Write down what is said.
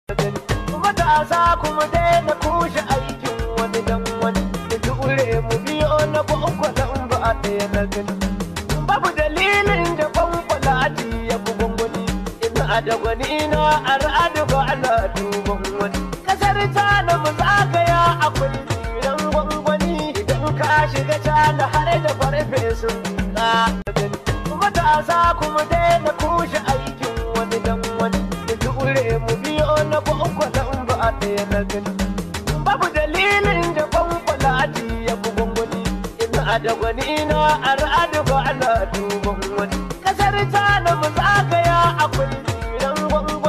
matasa kuma daina kushe aikin wani dan wani da jure mu biyo na kwankwalan ba a ɗaya na gani babu dalilin da kwankwala ya fi gwangwani ina da gwani na al'adu ba ana duban wani kasar tana mu zagaya akwai tsiran gwangwani idan ka shiga tana har da farfesun ka gani matasa kuma daina kushe aikin wani dan wani da jure mu biyo na kwankwalan ba a ɗaya na gani babu dalilin da kwankwala ya fi gwangwani ina da gwani na al'adu ba ana duban wani kasar ta na mu zagaya akwai tsiran gwangwani